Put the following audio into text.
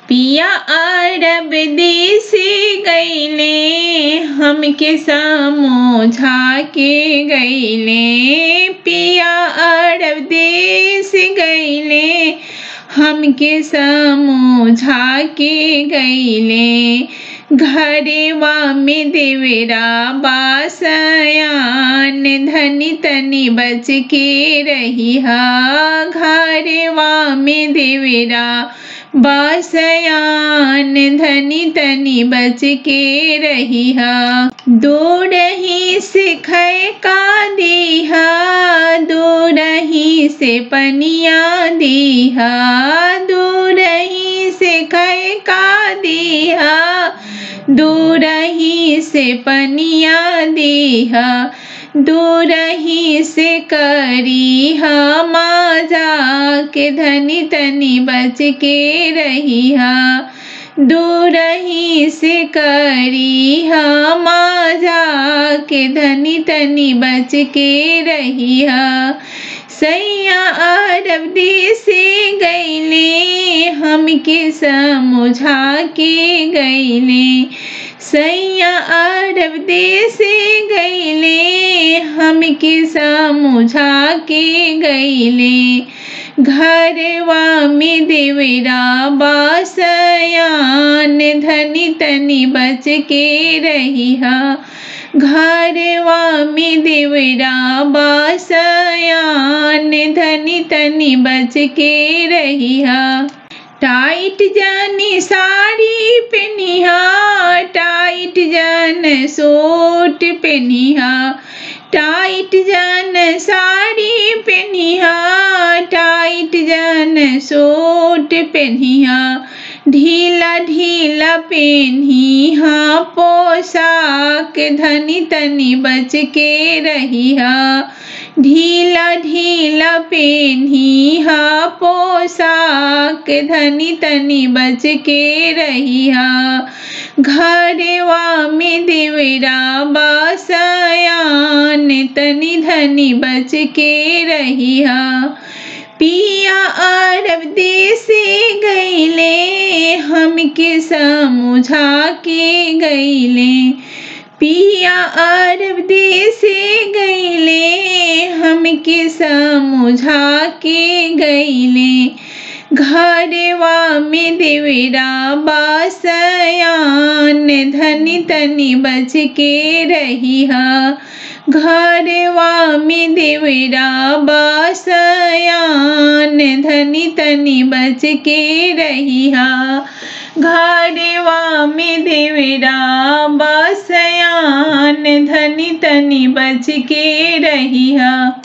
पिया अरब देश गईले हमके समझा के गईले पिया अरब देश गईले हमके समझा के गईले घरेवा में देवरा बासयान धनी तनी बच के रही हा घरेवा में देवरा बासयान धनी तनी बच के रही हा दूर ही से खै का दीहा दूर ही से पनिया दीहा दूर ही से खै का दीहा दूर ही से पनिया दीहा दूर ही से करी माजा के धनी तनी बच के रही हा दूर ही से करी माजा के धनी तनी बच के रही हा सैया अरब देश गईले हमके समझा के गईले सैया अरब देश गईले हमके समझा के गईले घरवा में देवरा बासयान धनी तनी बच के रही हा घरवा में देवरा बासयान धनी तनी बच के रही हा टाइट जानी साड़ी पहनिहा टाइट जन सूट पहनिहा टाइट जन साड़ी पहनिहा टाइट जन सूट पहनिहा ढीला ढीला पेन्ही हा पोशाक धनी तनी बच के रही हा ढीला ढीला पेन्ही हा पोशाक धनी तनी बच के रही हा घरवा में देवरा बासयान तनी धनी बच के रही हा पिया अरब देश गईले हमके समझा के गईले पिया अरब देश गईले हमके समझा के गईले घरवा में देवरा बासयान धनी तनी बच के रही हा घरवा में देवरा बासयान धनी तनी बच के रही हा घरवा में देवरा बासयान धनी तनी बच के रही हा